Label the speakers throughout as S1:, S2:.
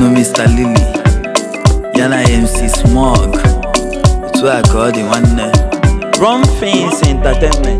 S1: kenenu Mr. Lily ya na MC Smog otu a ka ọ dị nwanne Ron Fins Entertainment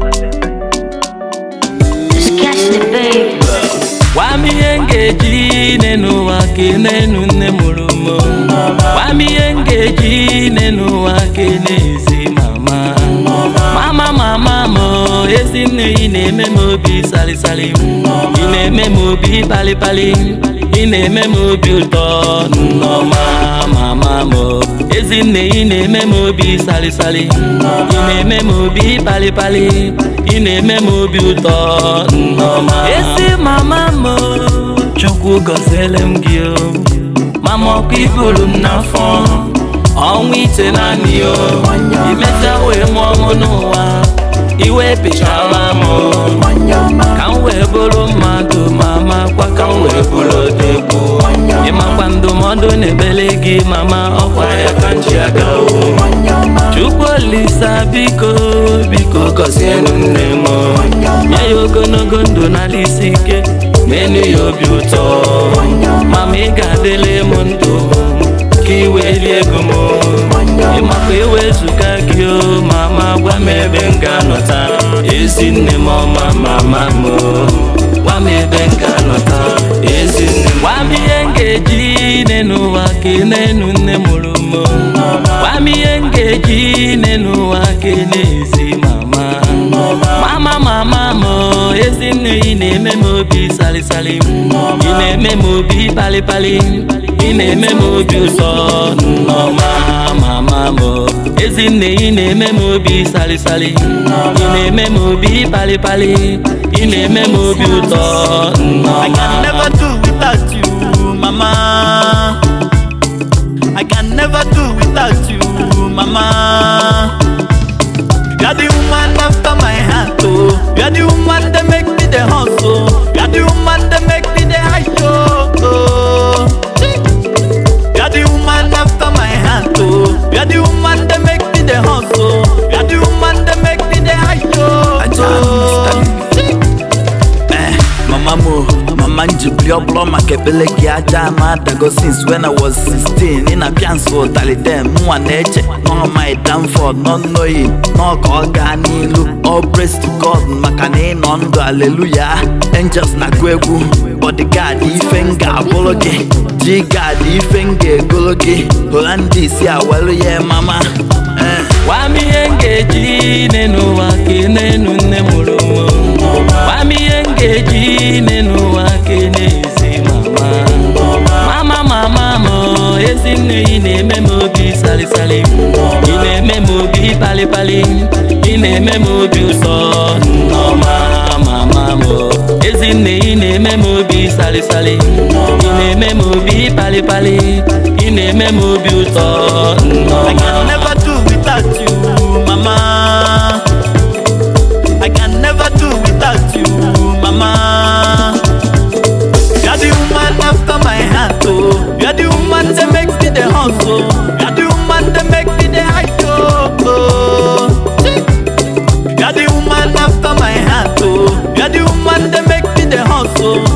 S2: Just catch the babe.
S3: Gwa m ihe m ga-eji nne n'ụwa kenenu nne mụrụ m Gwa m ihe m ga-eji nne n'ụwa kene ezi mama Mama mama m ezi nne ị na-eme m obi salịsalị Ị na-eme m obi palịpalị Ị na-eme m obi ụtọ nnọma mama m ezi nne ị na-eme m obi salịsalị Ị na-eme m obi palịpalị Ị na-eme m obi ụtọ nnọma ezi mama m chukwu gọziele m gị o mama ọkụ iburu m n'afọ ọnwa ite naanị o imecha wee mụọ m n'ụwa iwe pịchara m ka m wee bụrụ mmadụ mama kwa ka m wee bụrụ odegbu ịmakwa ndụmọdụ na-ebele gị mama ọkwa ya ka m ji aga o chukwu olisa biko biko gọzienụ nne m nye ya ogologo ndụ n'ala isi ike menu ya obi ụtọ mama ị ga-adịle m ndụ ka iwe lie ego m ịmakwa ewezuga gị o mama gwa m ebe m ga-anọta ezi nne m ọma mama m gwa m ebe m ga-anọta ezi nne m gwa m ihe m ga-eji nne n'ụwa kenenu nne mụrụ m gwa m ihe m ga-eji nne n'ụwa kene ezi mama mama mama m ezi nne ị na-eme m obi salịsalị ị na-eme m obi palịpalị ị na-eme m obi ụtọ nnọma mama m ezi nne ị na-eme m obi salịsalị ị na-eme m obi palịpalị ị na-eme m obi ụtọ
S1: I can
S3: nnọma
S1: never do without you, mama. I can never do without you, mama. You are the woman after my heart, oh. You are the woman that make me the hustle. You are the woman that make me the high oh. oh. You are the woman after my heart, oh. You are the woman that make me the hustle. You are the woman that make me the high oh. oh. Eh, mama mo mama njibili ọbụla maka ekpele gị aja ma adago since when I was 16 ị na-apịa nso ụtalị dem mụnwa na-eche nọ my downfall nọ knowing nọ ka ọ gaa n'ilu all praise to God maka na ị nọ ndụ aleluya angels na-agụ egwu bodyguard ife m ga-abụrụ gị G-guard ife m ga-egolo gị Holandis awelu ya mama eh.
S3: Gwa m ihe m ga-eji nne n'ụwa kenenu nne mụrụ m Gwa m ihe m ga-eji nne n'ụwa kene ezi mama Mama mama m ezi nne ị na-eme m obi salịsalị Ị na-eme m obi palịpalị Ị na-eme m obi ụtọ nnọma mama m ezi nne ị na-eme m obi salịsalị Ị na-eme m obi palịpalị Ị na-eme m obi ụtọ
S1: I can
S3: nnọma
S1: never do without you, mama. I can never do without you, mama. You are the woman after my heart, oh. You are the woman that makes me the hustle. You are the woman that makes me the high oh. oh. You are the woman after my heart, oh. You are the woman that makes me the hustle.